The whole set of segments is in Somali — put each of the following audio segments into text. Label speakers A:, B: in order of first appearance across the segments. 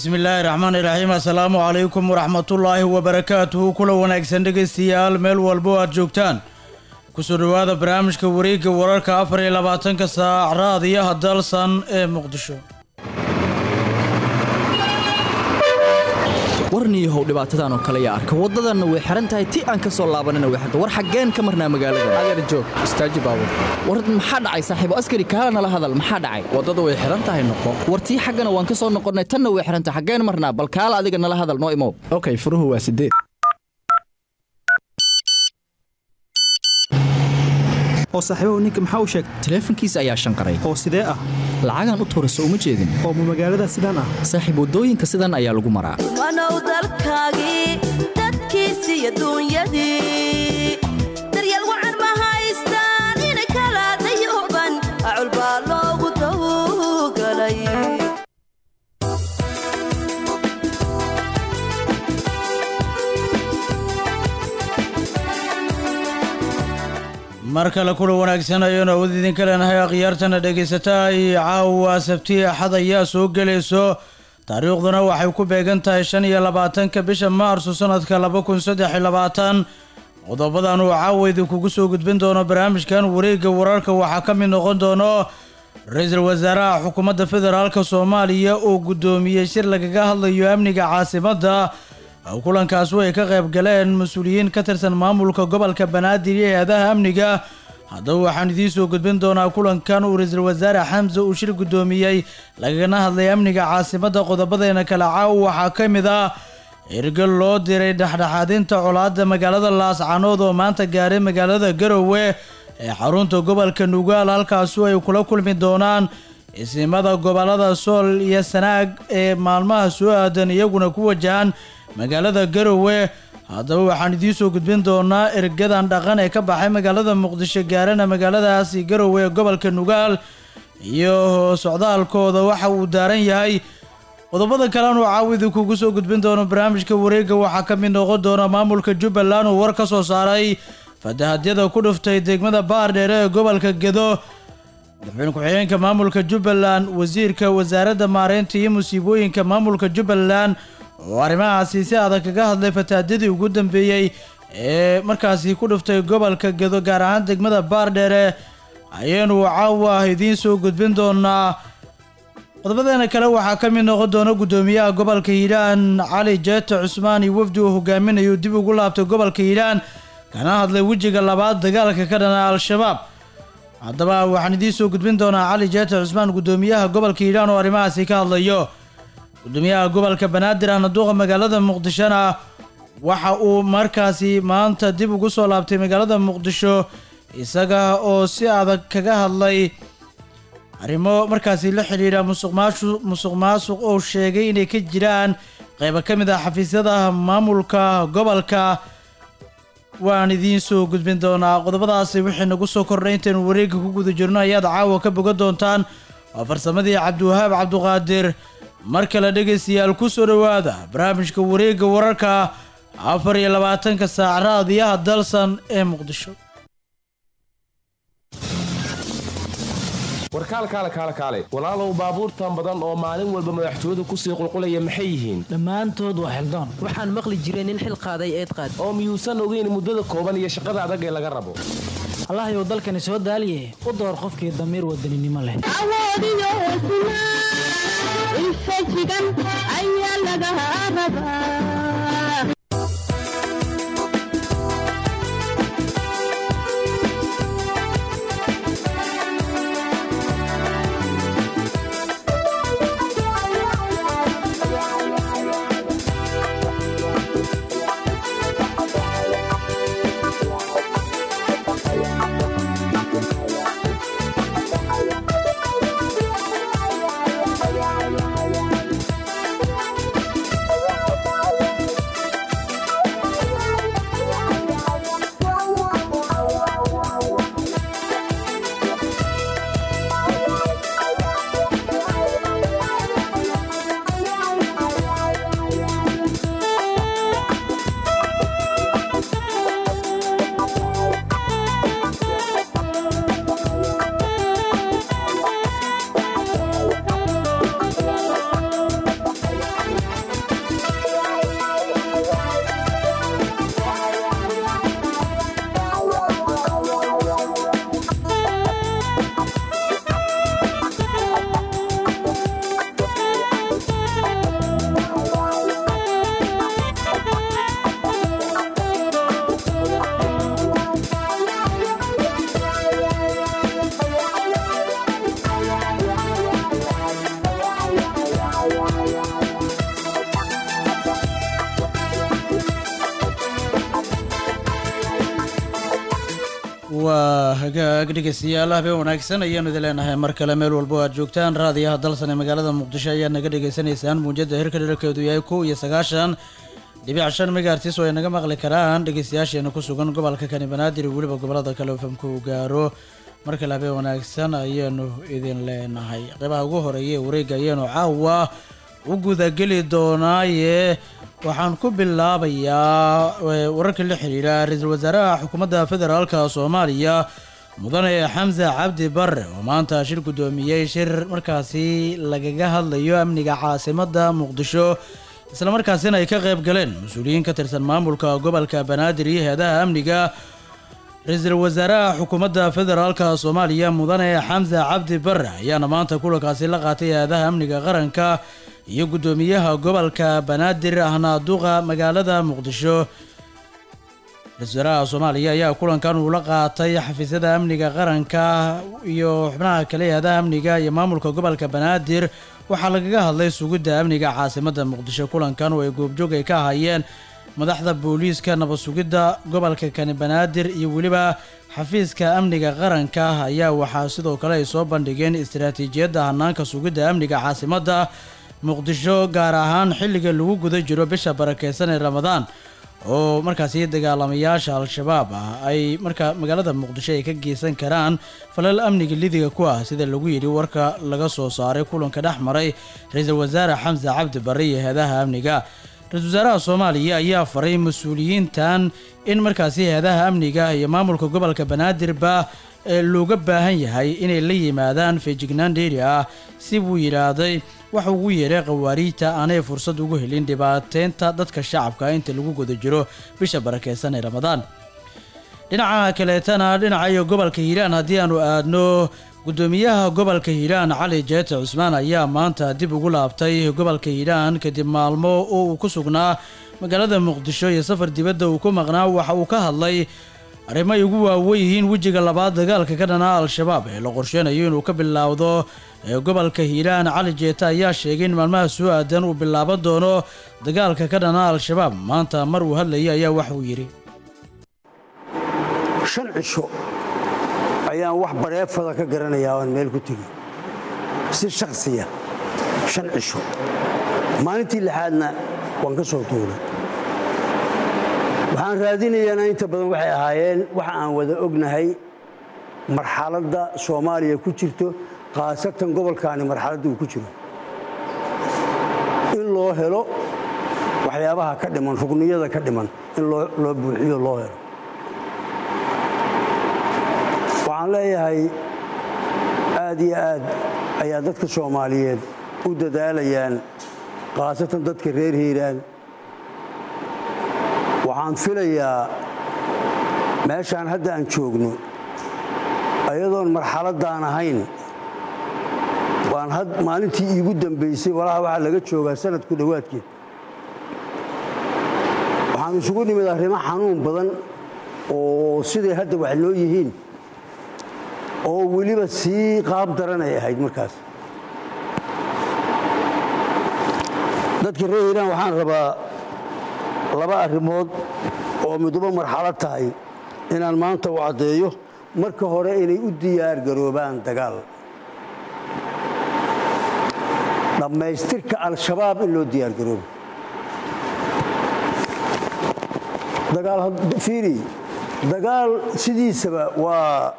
A: bismi illaahi raxmaan iraxiim assalaamu calaykum waraxmatullaahi wabarakaatuhu kula wanaagsan dhegaystayaal meel walbo aad joogtaan kusoo dhowaada barnaamijka wareegga wararka afar iyo labaatanka saac raadiyaha dalsan ee muqdisho
B: warniyahow dhibaatadan oo kale yaa arka waddadanna way xihan tahay ti aan ka soo laabanana way xirta war xaggeen ka marnaa magaalada
C: adeer joog istaaji baabur
B: war maxaa dhacay saaxiibo askari kaala nala hadal maxaa dhacay
C: waddada way xihan tahay noqo
B: war tii xaggana waan ka soo noqonnay tanna way xihan tahay xaggeen marnaa bal kaala adiga nala hadal noo imow
C: okay furuhu waa sideed
D: oo saaxiibahu ninka maxaa u sheegay
B: taleefankiisa ayaa shanqaray
D: oo sidee ah
B: lacagaan u tuura soo uma jeedin
D: oo ma magaalada sidaan ah
B: saaxiib waddooyinka sidan ayaa lagu maraa
E: wanow dalkaagii dadkiisi iyo duunyadii daryeel wacan ma haystaan inay kala dayooban acul baa loogu dawgalay
A: mar kale kula wanaagsan ayaynu awood idinka leenahay akhyaartana dhegaysataa iyo caawa sabti axad ayaa soo gelayso taariikhduna waxay ku beegan tahay shan iyo labaatanka bisha maarso sanadka laba kun saddex iyo labaatan qodobadan uu caawa idinkugu soo gudbin doono barnaamijkan wareegga wararka waxaa ka mid noqon doono ra-iisul wasaaraha xukuumadda federaalka soomaaliya oo guddoomiyey shir lagaga hadlayo amniga caasimadda kulankaasi ay ka qayb galeen mas-uuliyiin ka tirsan maamulka gobolka banaadir iyo hay-adaha amniga haddaba waxaan idiin soo gudbin doonaa kulankan uu ra-iisul wasaare xamse uu shir guddoomiyey lagana hadlay amniga caasimadda qodobadeena kale caaw waxaa ka mid ah ergal loo diray dhexdhexaadinta colaadda magaalada laascanood oo maanta gaaray magaalada garowe ee xarunta gobolka nugaal halkaasu ay kula kulmi doonaan isimada gobolada sool iyo sanaag ee maalmaha soo aadan iyaguna ku wajahan magaalada garowe haddaba waxaan idiin soo gudbin doonaa ergadan dhaqan ee ka baxay magaalada muqdisho gaarana magaaladaasi garowe ee gobolka nugaal iyo socdaalkooda waxa uu daaran yahay qodobada kalean uu caawidi kugu soo gudbin doono barnaamijka wareegga waxaa ka mid noqon doona maamulka jubbaland uu war ka soo saaray fatahadyada ku dhuftay degmada baardheere ee gobolka gedo madaxweyne ku-xigeenka maamulka jubbaland wasiirka wasaaradda maareynta iyo musiibooyinka maamulka jubbaland oo arrimahaasi si adag kaga hadlay fataadyadii ugu dambeeyey ee markaasi ku dhuftay gobolka gedo gaar ahaan degmada baardheere ayaynu caawa idiin soo gudbin doonaa qodobadeena kale waxaa ka mid noqon doona guddoomiyaha gobolka hiiraan cali jeete cusmaan iyo wafdi uu hogaaminayo dib ugu laabtay gobolka hiiraan kana hadlay wejiga labaad dagaalka ka dhana al-shabaab haddaba waxaan idiin soo gudbin doonaa cali jeete cusmaan guddoomiyaha gobolka hiiraan oo arrimahaasi ka hadlayo gudoomiyaha gobolka banaadir ahna duuqa magaalada muqdishona waxa uu markaasi maanta dib ugu soo laabtay magaalada muqdisho isaga oo si adag kaga hadlay arrimo markaasi la xidhiidha musuqmaashu musuq maasuq oo sheegay inay ka jiraan qaybo ka mid ah xafiisyada maamulka gobolka waan idiin soo gudbin doonaa qodobadaasi wixii nagu soo kordhay intaynu wareegga ku guda jirno ayaad caawa ka bogan doontaan waa farsamadii cabdiwahaab cabduqaadir mar kale dhegaystayaal ku soo dhowaada barnaamijka wareegga wararka afar iyo labaatanka saac raadiyaha dalsan ee muqdisho
F: warkaal kaale kaale kaale walaalow baabuurtan badan oo maalin walba madaxtooyadu kusii qulqulaya maxay yihiin
G: dhammaantood waa xildaan
H: waxaan maqli jiray nin xil qaaday eed qaad
F: oo miyuusan ogeyn muddada kooban iyo shaqada adag ee laga rabo
G: allahayow dalkani soo daaliye u door qofkii damiir wadaninimo leh
A: waa hagaag dhegeystayaal habeen wanaagsan ayaanu idin leenahay mar kale meel walbo aad joogtaan raadiyaha dalsan ee magaalada muqdisho ayaad naga dhagaysanaysaan muujada hirka dherarkeedu yahay kow iyo sagaashan dhibic shan megaartis oo ay naga maqli karaan dhegeystayaasheena ku sugan gobolka kani banaadir iyo weliba gobolada kale oo famku gaaro mar kale habeen wanaagsan ayaanu idin leenahay qeybaha ugu horeeya ee wareega ayaanu caawa u gudageli doonaaye waxaan ku bilaabayaa eh, wararka la xiriira ra-iisul wasaaraha xukuumadda federaalka soomaaliya mudane xamse cabdi bare oo maanta shir guddoomiyey shir markaasi lagaga hadlayo amniga caasimadda muqdisho islamarkaasina ay ka qayb galeen mas-uuliyiin ka tirsan maamulka gobolka banaadir iyo heedaha amniga ra-iisul wasaaraha xukuumadda federaalka soomaaliya mudane xamse cabdi bare ayaana maanta kulankaasi la qaatay heedaha amniga qaranka iyo guddoomiyaha gobolka banaadir ahna duqa magaalada muqdisho ra-iisul wasaaraha soomaaliya ayaa kulankan uu la qaatay xafiisyada amniga qaranka iyo xubnaha kale heedaha amniga iyo maamulka gobolka banaadir waxaa lagaga hadlay sugidda amniga caasimadda muqdisho kulankan oo ay goobjoog ay ka ahaayeen madaxda booliiska nabad sugidda gobolka kani banaadir iyo weliba xafiiska amniga qaranka ayaa waxaa sidoo kale ay soo bandhigeen istiraatiijiyadda hanaanka sugidda amniga caasimadda muqdisho gaar ahaan xilliga lagu guda jiro bisha barakeysan ee ramadaan oo markaasi dagaalamayaasha al-shabaab ah ay markaa magaalada muqdisho ay ka geysan karaan falal amniga lidiga ku ah sida lagu yidhi warka laga soo saaray kulanka dhex maray ra-iisul wasaare xamse cabdi barre iyo heedaha amniga ra-iisul wasaaraha soomaaliya ayaa faray mas-uuliyiintan in markaasi heedaha amniga iyo maamulka gobolka banaadirba ee looga baahan yahay inay la yimaadaan feejignaan dheeri ah si buu yidhaahday waxa ugu yeeray khawaariijta aanay fursad ugu helin dhibaateynta dadka shacabka inta lagu guda jiro bisha barakeysan ee ramadaan dhinaca kaleetana dhinaca iyo gobolka hiiraan haddii aanu aadno guddoomiyaha gobolka hiiraan cali jeete cusmaan ayaa maanta dib ugu laabtay gobolka hiiraan kadib maalmo oo uu ku sugnaa magaalada muqdisho iyo safar dibadda uu ku maqnaa waxa uu ka hadlay arrimo ay ugu waawen yihiin wejiga labaad dagaalka ka dhanaa al-shabaab ee la qorsheynayo inuu ka bilaawdo ee gobolka hiiraan cali jeete ayaa sheegay in maalmaha soo aadan uu bilaaban doono dagaalka ka dhanaa al-shabaab maanta mar uu hadlayay ayaa wax uu yidhi
I: shan cisho ayaan wax bareefada ka garanayaa oan meel ku tegey si shakhsiya shan cisho maalintii lixaadna waan ka soo tuulay waxaan raadinayaana inta badan waxay ahaayeen waxa aan wada ognahay marxaladda soomaaliya ku jirto khaasatan gobolkaani marxaladda uu ku jiro in loo helo waxyaabaha ka dhiman rugniyada ka dhiman in loo buuxiyo loo helo waxaan leeyahay aad iyo aad ayaa dadka soomaaliyeed u dadaalayaan khaasatan dadka reer hiiraan waxaan filayaa meeshaan hadda aan joogno ayadoon marxaladdaan ahayn waan maalintii iigu dambaysay walaha waxaa laga joogaa sanadku dhowaadkeed waxaan isugu nimid arrimo xanuun badan oo siday hadda wax loo yihiin oo weliba sii qaab daran ay ahayd markaas dadka reer hiiraan waxaan rabaa laba arrimood oo miduba marxalad tahay inaan maanta u caddeeyo marka hore inay u diyaar garoobaan dagaal dhammaystirka al-shabaab in loo diyaar garoobo dagaalfiiri dagaal sidiisaba waa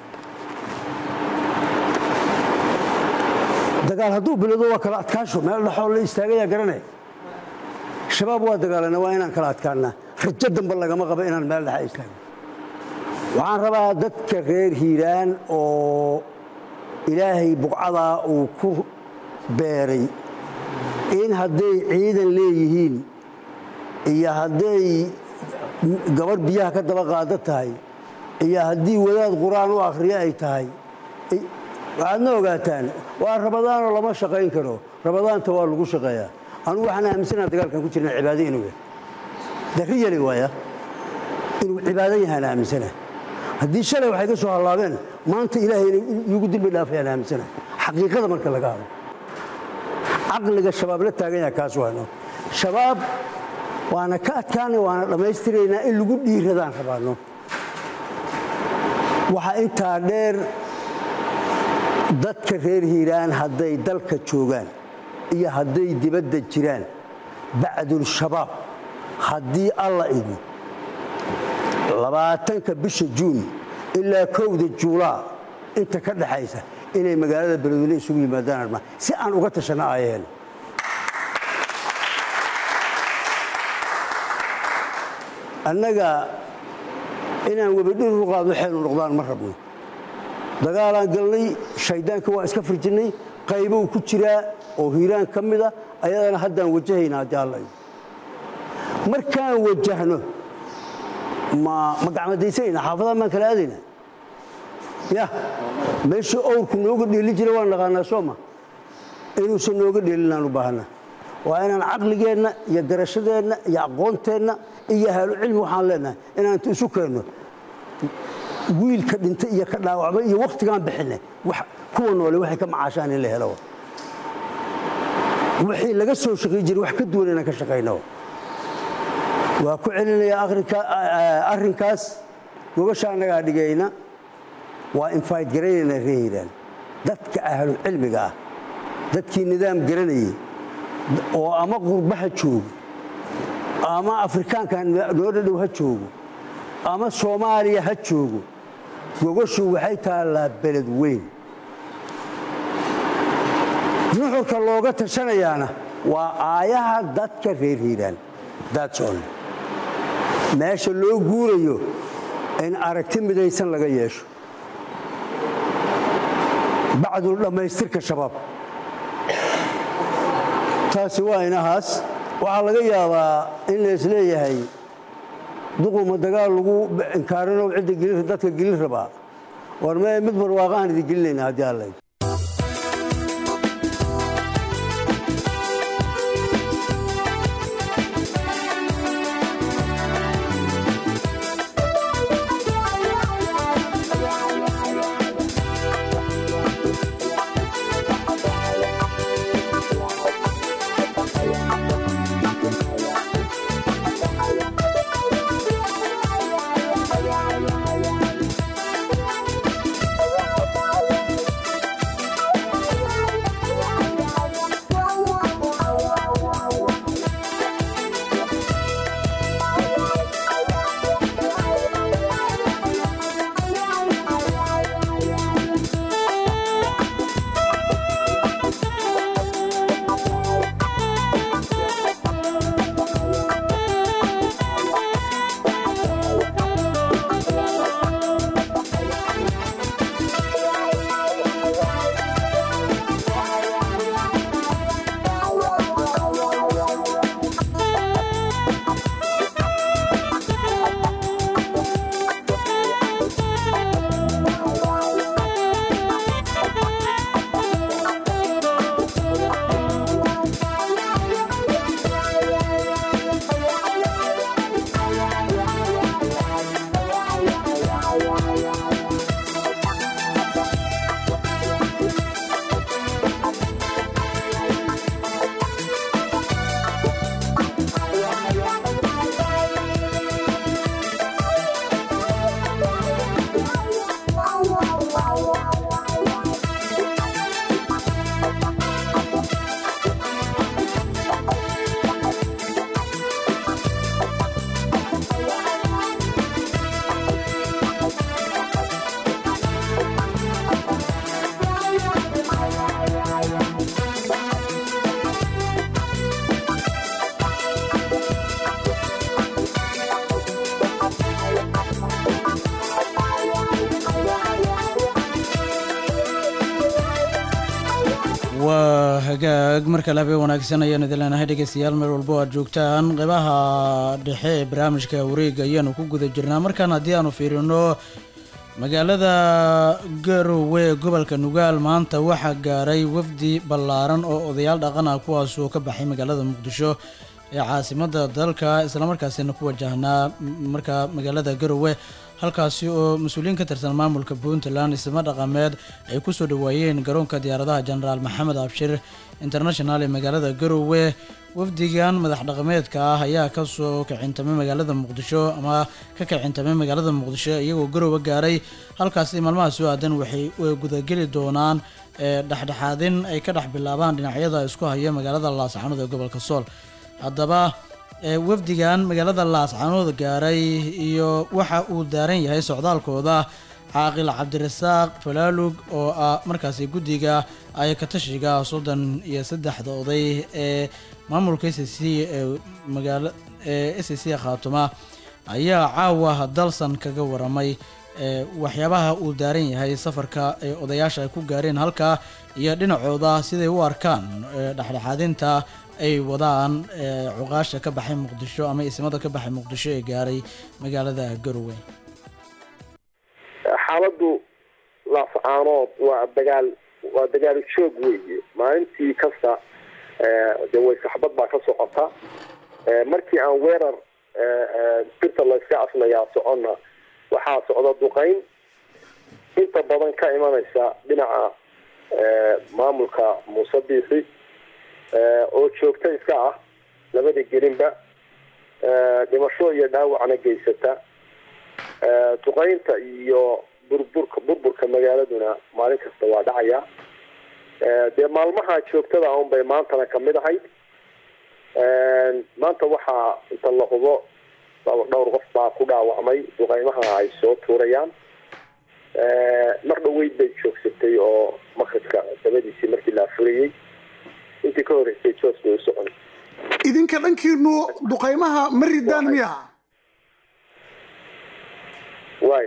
I: dagaal hadduu bilowdo waa kala adkaasho meel dhexoo la istaagayaa garanaya shabaab waa dagaalana waa inaan kala adkaannaa rajo dambe lagama qabo inaan meel dhexa istaagno waxaan rabaa dadka reer hiiraan oo ilaahay buqcadaa uu ku beeray in hadday ciidan leeyihiin iyo hadday gabarh biyaha ka daba qaado tahay iyo haddii wadaad qur-aan u akhriyo ay tahay waxaadna ogaataan waa rabadaanoo lama shaqayn karo rabadaanta waa lagu shaqeeyaa anugu waxaan aaminsanaha dagaalkan ku jirna cibaado inuu yahay dari yali waaya inuu cibaado yahaan aaminsana haddii shalay waxay ka soo hallaabeen maanta ilaahay iigu dembi dhaafayaan aaminsana xaqiiqada marka laga hadlo caqliga shabaab la taagan yaha kaas waano shabaab waana ka adkaanay waana dhammaystiraynaa in lagu dhiiradaan rabaano waxaa intaa dheer dadka reer hiiraan hadday dalka joogaan iyo hadday dibadda jiraan bacdul shabaab haddii alla idmo labaatanka bisha juun ilaa kowda juulaa inta ka dhaxaysa inay magaalada beledweyne isugu yimaadaan armaa si aan uga tashanno ayaheen annaga inaan webadhir u qaadno xeelu noqdaan ma rabno dagaalaan galnay shayddaanka waa iska firjinnay qaybou ku jiraa oo hiiraan ka mida ayadana haddaan wajahayna haddii alla idmo markaan wajahno ma ma gacmadaysanayna xaafadahan baan kala aadayna ya meeshii owrku nooga dheeli jira waan naqaanaa soo ma inuusan nooga dheelinaan u baahana waa inaan caqligeenna iyo garashadeenna iyo aqoonteenna iyo ahaalucilmi waxaan leenahay inaan isu keenno wiilka dhintay iyo ka dhaawacmay iyo wakhtigaan bixinay kuwa noole waxay ka macaashaan in la helo wixii laga soo shaqay jiray wax ka duwan inaan ka shaqayno waa ku celinayaa arrinkaas gogasha annagaa dhigayna waa infayd garanaynaa ree hiiraan dadka ahlucilmiga ah dadkii nidaam garanayay oo ama qurbaha joogo ama afrikaankan noo dhadhow ha joogo ama soomaaliya ha joogo gogashu waxay taallaa beled weyn nuxurka looga tashanayaana waa aayaha dadka reer hiiraan daadsoon meesha loo guurayo in aragti midaysan laga yeesho bacdul dhammaystirka shabaab taasi waa inahaas waxaa laga yaabaa in lays leeyahay duquma dagaal lagu inkaarino cidda dadka gelin rabaa war mee mid barwaaqahan idin gelinayna haddii alla
A: waa hagaag marka labe wanaagsan ayaan idin leenahay dhegeystayaal meel walbo aad joogtaan qeybaha dhexe ee barnaamijka wareega ayaanu ku guda jirnaa markaan haddii aanu fiirino magaalada garowe ee gobolka nugaal maanta waxaa gaaray wafdi ballaaran oo odayaal dhaqan ah kuwaas oo ka baxay magaalada muqdisho ee caasimadda dalka islamarkaasina ku wajahnaa marka magaalada garowe halkaasi oo mas-uuliyiin ka tirsan maamulka puntland isma dhaqameed ay kusoo dhaweeyeen garoonka diyaaradaha jenaraal maxamed abshir international ee magaalada garowe wafdigan madax dhaqameedka ah ayaa kasoo kicintamay magaalada muqdisho ama ka kicintamay magaalada muqdisho iyagoo garowe gaaray halkaasi maalmaha soo aadan waxay gudageli doonaan dhexdhexaadin ay ka dhex bilaabaan dhinacyada isku haya magaalada laascaanood ee gobolka sool haddaba wafdigan magaalada laascaanood gaaray iyo waxa uu daaran yahay socdaalkooda caaqil cabdirasaaq falaalug oo ah markaasi guddiga ay katashiga soddon iyo saddexda oday ee maamulka s c ee magaala ee s c khaatuma ayaa caawa dalsan kaga waramay waxyaabaha uu daaran yahay safarka ee odayaasha ay ku gaareen halkaa iyo dhinacooda siday u arkaan dhexdhexaadinta ay wadaan cuqaasha ka baxay muqdisho ama ismada ka baxay muqdisho ee gaaray magaalada garowe
J: xaaladdu laascaanood waa dagaal waa dagaal joog weeye maalintii kasta de way saxbad baa ka socota markii aan weerar birta layska aslayaa soconna waxaa socda duqeyn inta badan ka imanaysa dhinaca maamulka muuse biixi oo joogta iska ah labada gelinba dhimasho iyo dhaawacna geysata duqeynta iyo burburka burburka magaaladuna maalin kasta waa dhacaya dee maalmaha joogtada un bay maantana kamid ahayd maanta waxaa inta la hubo dhowr qof baa ku dhaawacmay duqeymaha ay soo tuurayaan mar dhaweyd bay joogsatay oo makribka dabadiisii markii la afurayey intii ka horreysay joos bay u socon
K: idinka dhankiinu duqeymaha ma ridaan miya
J: waay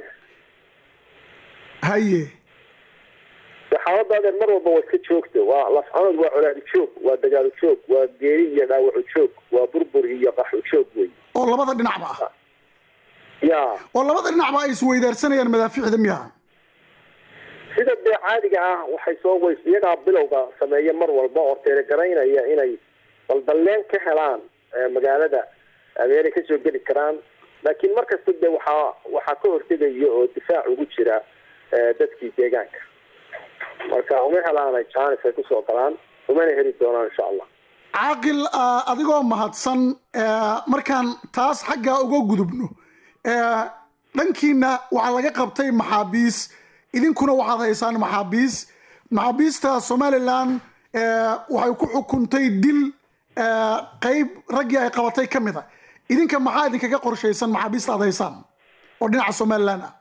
K: haye
J: de xaaladda adeer mar walba waa iska joogta waa lascanood waa colaadi joog waa dagaalo joog waa geeri iyo dhaawaco joog waa burbur iyo qaxo joog wey
K: oo labada dhinacba ah
J: ya
K: oo labada dhinacba ay isweydaarsanayaan madaafiicda miya
J: sida dee caadiga ah waxay soo weys iyagaa bilowga sameeya mar walba oo teeregaraynaya inay baldalleen ka helaan magaalada meelay kasoo geli karaan laakiin mar kasta de waxaa waxaa ka hortegaya oo difaac ugu jira dadkii deegaanka marka uma helaanay jaanis ay kusoo galaan umana heli doonaan insha allah
K: caaqil adigoo mahadsan markaan taas xaggaa uga gudubno dhankiina waxaa laga qabtay maxaabiis idinkuna waxaad haysaan maxaabiis maxaabiista somalilan waxay ku xukuntay dil qeyb raggii ay qabatay ka mid a idinka maxaa idinkaga qorshaysan maxaabiista aad haysaan oo dhinaca somalilan ah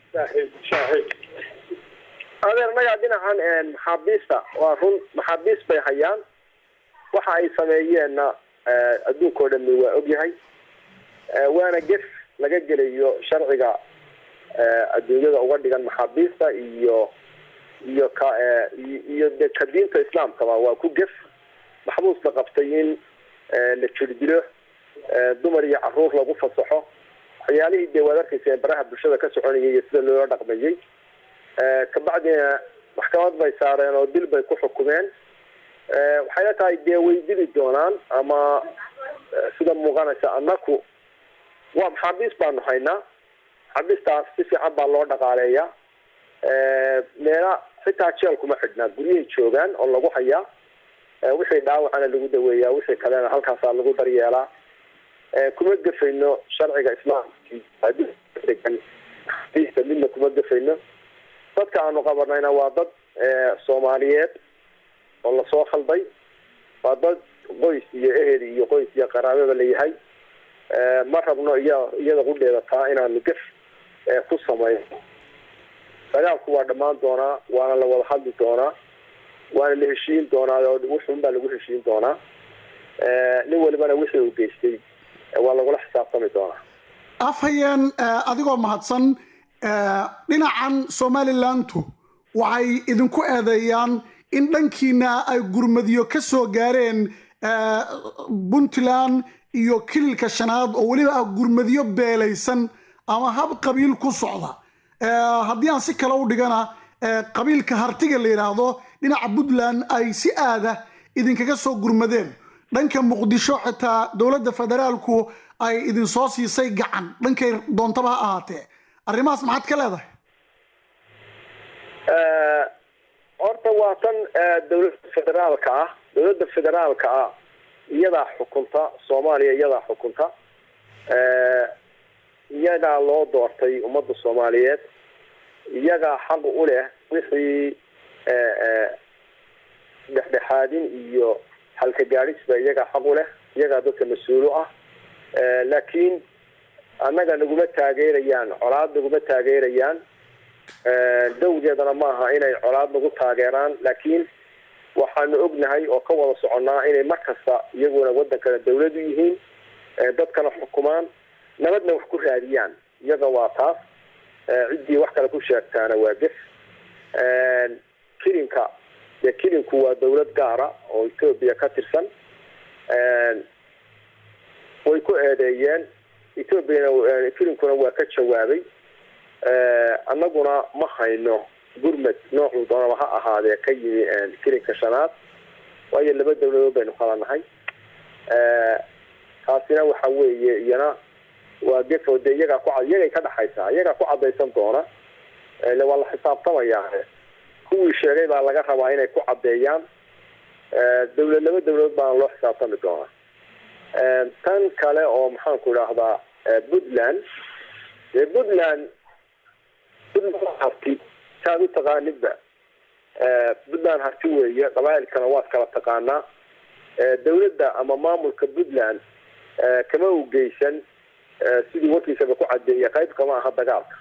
J: adeer nagaa dhinacan maxaabiista waa run maxaabiis bay hayaan waxa ay sameeyeenna adduunka o dhami waa ogyahay waana gef laga gelayo sharciga adduunyada uga dhigan maxaabiista iyo iyo ka iyo de ka diinta islaamkaba waa ku gef maxbuus la qabtay in la jirdilo dumar iyo caruur lagu fasaxo waxyaalihii dee waad arkayseen baraha bulshada ka soconayay iyo sida loola dhaqmayay kabacdina maxkamad bay saareen oo dil bay ku xukumeen waxayna tahay dee way dili doonaan ama sida muuqanaysa annaku waa maxaabiis baanu haynaa maxaabiistaas si fiican baa loo dhaqaaleeya meela xitaa jeel kuma xidhnaa guryahay joogaan oo lagu hayaa wixii dhaawacana lagu daweeyaa wixii kalena halkaasaa lagu daryeelaa kuma gefayno sharciga islaamka degan midna kuma gefayno dadka aanu qabanayna waa dad soomaaliyeed oo lasoo khalday waa dad qoys iyo ehel iyo qoys iyo qaraababa layahay ma rabno iya iyada qudheeda taa inaanu gef ku samayno dagaalku waa dhammaan doonaa waana la wada hadli doonaa waana la heshiin doonaa oo wuxun baa lagu heshiin doonaa nin walibana wixii uu geystay waa lagula xisaabtami doonaa
K: afhayeen adigoo mahadsan dhinacan somalilantu waxay idinku eedeeyaan in dhankiina ay gurmadyo ka soo gaareen puntland iyo kililka shanaad oo weliba ah gurmadyo beelaysan ama hab qabiil ku socda haddii aan si kale u dhigana qabiilka hartiga la yidhaahdo dhinaca puntland ay si aada idinkaga soo gurmadeen dhanka muqdisho xitaa dowladda federaalku ay idinsoo siisay gacan dhankay doontaba ha ahaatee arrimahaas maxaad ka leedahay
J: Eh, horta waa tan eh, dowladda federaalka ah dowladda federaalka ah iyadaa xukunta soomaaliya iyadaa xukunta Eh, iyagaa loo doortay ummadda soomaaliyeed iyagaa xaq u leh wixii eh, eh, dhexdhexaadin iyo halka gaadhisba iyagaa xaq u leh iyagaa dadka mas-uulo ah Eh, laakiin annaga naguma taageerayaan colaad naguma taageerayaan Eh, dawgeedana maaha inay colaad nagu taageeraan laakiin waxaanu ognahay oo ka wada soconnaa inay mar kasta iyaguna wadankana dawlad u yihiin eh, dadkana xukumaan nabadna wax ku raadiyaan iyaga waa taas Eh, ciddii wax kale ku sheegtaana waa gef Eh, kilinka dee kilinku waa dawlad gaara oo etoobiya ka tirsan Eh, way ku eedeeyeen etoobiyana eh, kilinkuna waa ka jawaabay Eh, annaguna ma hayno gurmad noocuu doonaba ha ahaadee ka yimi eh, kilinka shanaad waayo laba dawladood baynu kala nahay Eh, taasina waxa weeye iyana waa gefo dee iyagaa ku cad- iyagay ka dhaxaysaa iyagaa ku cadaysan doona ile waa la xisaabtamayaa kuwii sheegay baa laga rabaa inay ku caddeeyaan Eh, dawlad laba dawladood baana loo xisaabtami doonaa Eh, tan kale oo maxaanku idhaahdaa eh, puntland dee puntland puntland harti saad u taqaanidba Eh, puntland harti weeye qabaa'ilkana waad kala taqaanaa Eh, dawladda ama maamulka puntland eh, kama u geysan eh, sidii warkiisaba ku cadeeya qayb kama aha dagaalka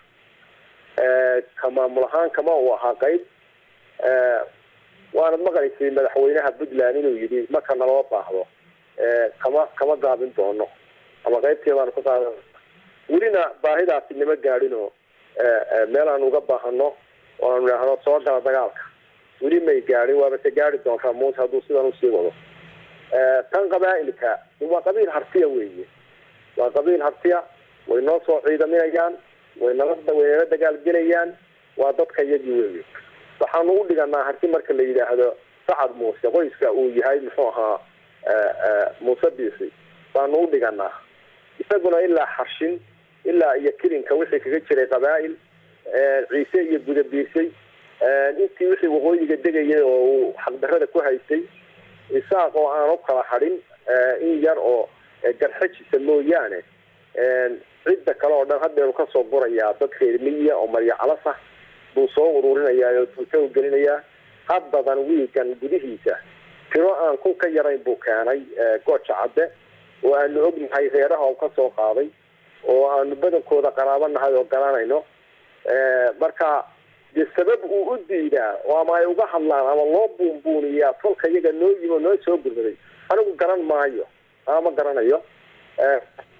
J: Eh, ka maamul ahaan kama uu ahaa qayb Eh, waanad maqlaysay madaxweynaha puntland inuu yidhi marka naloo baahdo Eh, kama kama gaabin doono ama qaybteedaanu ka qaadan welina baahidaasi nama gaadhinoo eh, eh, meel aan uga baahano oo aanu idhaahno soo gala dagaalka weli may gaadhin waaba se gaari doontaa muuse hadduu sidan usii wado Eh, tan qabaa'ilka waa qabiil hartiya weeye waa qabiil hartiya way noo soo ciidaminayaan way nala way nala dagaalgelayaan waa dadka iyagii weeye waxaanu u dhiganaa harti marka la yidhaahdo sacad muuse qoyska uu yahay muxuu ahaa eh, eh, muuse biisi baanu u dhiganaa isaguna ilaa xarshin ilaa iyo kilinka wixii kaga jiray qabaa'il eh, ciise iyo gudabiirsay eh, intii wixii waqooyiga degayay oo uu xaqdarrada ku haystay isaaq oo aan u kala hadhin eh, in yar oo eh, garxajisa mooyaane eh, cidda kale oo dhan haddeeru kasoo gurayaa dad reer miyiya oo marya calas ah buu soo ururinayaa oo tuuta u gelinayaa haddadan wiigan gudihiisa tiro aan kun ka yarayn buu keenay eh, gooja cadde oo aanu ognahay reeraha uu kasoo qaaday oo aanu badankooda qaraabo nahay oo garanayno Eh, marka dee sabab uu u diidaa oo ama ay uga hadlaan ama loo buunbuuniyaa tolka iyaga noo yimi oo noo soo gurmaday anigu garan maayo ama ma garanayo Eh,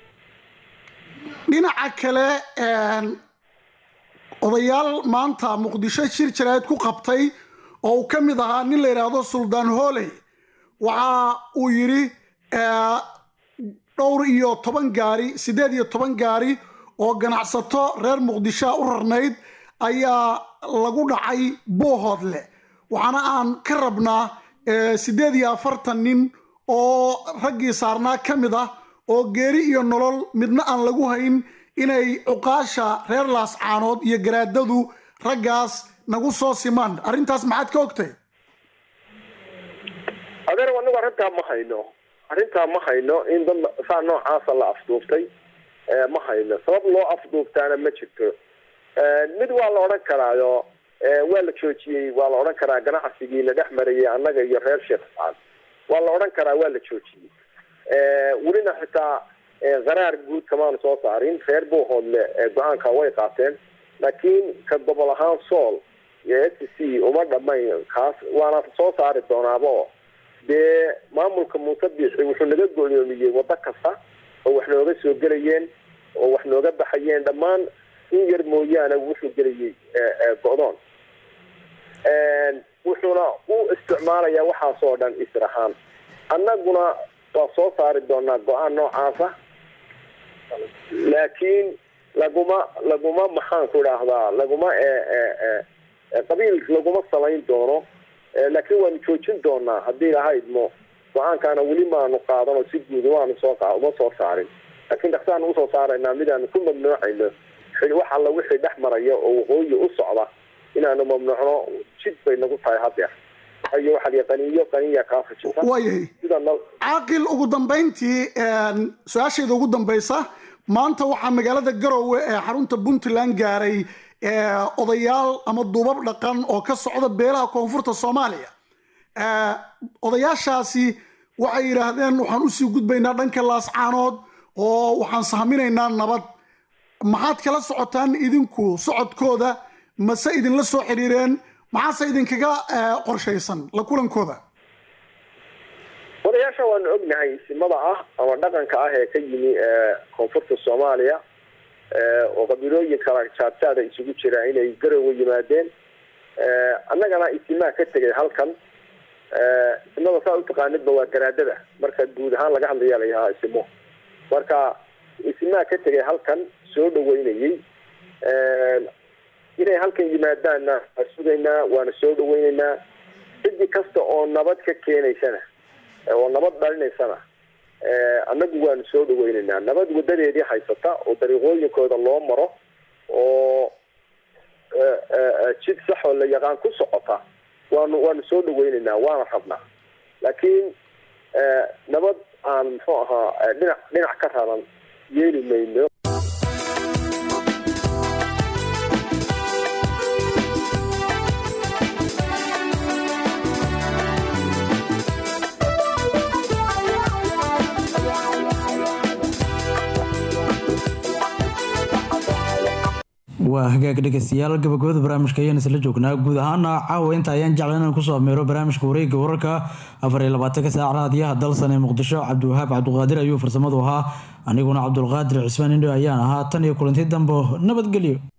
K: dhinaca kale een, odayaal maanta muqdisho shir jaraa'id ku qabtay oo uu ka mid ahaa nin la yidhaahdo suldaan hooley waxa uu yidhi eh, dhowr iyo toban gaari siddeed iyo toban gaari oo ganacsato reer muqdishoa u rarnayd ayaa lagu dhacay boohoodle waxaana aan ka rabnaa eh, siddeed iyo afartan nin oo raggii saarnaa ka mid ah oo geeri iyo nolol midna aan lagu hayn inay cuqaasha reer laascaanood iyo garaadadu raggaas nagu soo simaan arrintaas maxaad ka ogtay
J: adeer anigu arrintaa ma hayno arrintaa ma hayno in dad saa noocaasa la afduubtay eh, ma hayno sabab loo afduubtaana ma jirto Eh, mid waa la odhan karaayo eh, waa la joojiyey waa la odhan karaa ganacsigii la dhex marayay annaga iyo reer sheekh sacad waa la odhan karaa waa la joojiyey Eh, welina xitaa eh, qaraar guud kamaanu soo saarin reer buuhoodle eh, go-aanka way qaateen laakiin ka gobol ahaan sool iyo s c uma dhamayn kaas waana soo saari doonaabo dee maamulka muuse biixi wuxuu naga godoomiyey waddo kasta oo wax nooga soo gelayeen oo wax nooga baxayeen dhammaan in yar mooyaane wuxuu gelayay eh, eh, go-doon wuxuuna u isticmaalayaa waxaasoo dhan isir ahaan annaguna waa soo saari doonaa go-aan noocaasa laakiin laguma laguma maxaanku idhaahdaa laguma e- e- e- e- qabiil laguma samayn doono Eh, laakiin waanu joojin doonaa haddii ilaha idmo go-aankaana weli maanu qaadan oo si guud waanu soo qa- uma soo saarin laakiin dhaksaanu usoo saaraynaa midaanu ku mamnuucayno xi- wax alla wixii dhex maraya oo waqooyi u socda inaanu mamnuucno jid bay nagu tahay hadeer waayo waxaa lihi qaniyo qaniya kaa fujisa
K: waayahay
J: sida nal
K: caaqil ugu dambayntii een, su-aashayda ugu dambaysa maanta waxaa magaalada garowe ee xarunta puntland gaaray ee, odayaal ama duubab dhaqan oo ka socda beelaha koonfurta soomaaliya Ee, odayaashaasi waxay yidhaahdeen waxaan usii gudbaynaa dhanka laascaanood oo waxaan sahminaynaa nabad maxaad kala socotaan idinku socodkooda mase idinla soo xiriireen maxaase idinkaga ee, qorshaysan la kulankooda
J: odayaasha waanu ognahay simada ah ama dhaqanka ah ee ka yimi ee, koonfurta soomaaliya ee, oo qabiilooyin kala jaadjaada isugu jira inay garowe yimaadeen Ee, annagana isimaa ka tegay halkan Ee, isimada saa utaqaanidba waa garaadada marka guud ahaan laga hadlaya la yahaa isimo marka isimaa ka tegay halkan soo dhaweynayey Ee, inay halkan yimaadaanna waa sugaynaa waana soo dhaweynaynaa cidi kasta oo nabad ka keenaysana ee, oo nabad dhalinaysana ee, annagu waanu soo dhaweynaynaa nabad wadadeedii haysata oo dariiqooyinkooda loo maro oo ee, ee, jid sax oo la yaqaan ku socota waanu waanu soo dhaweynaynaa waana rabnaa laakiin ee, nabad aan muxuu ahaa ee, dhinac dhinac ka raran yeeli mayno
A: waa hagaag dhegeystayaal gabagabada barnaamijka ayaan isla joognaa guud ahaana caawa inta ayaan jecla inaan kusoo ameero barnaamijka wareegga wararka afar iyo labaatanka saac raadiyaha dalsan ee muqdisho cabdiwahaab cabdiqaadir ayuu farsamadu ahaa aniguna cabdulqaadir cismaan indho ayaan ahaa tan iyo kulanti dambo nabadgelyo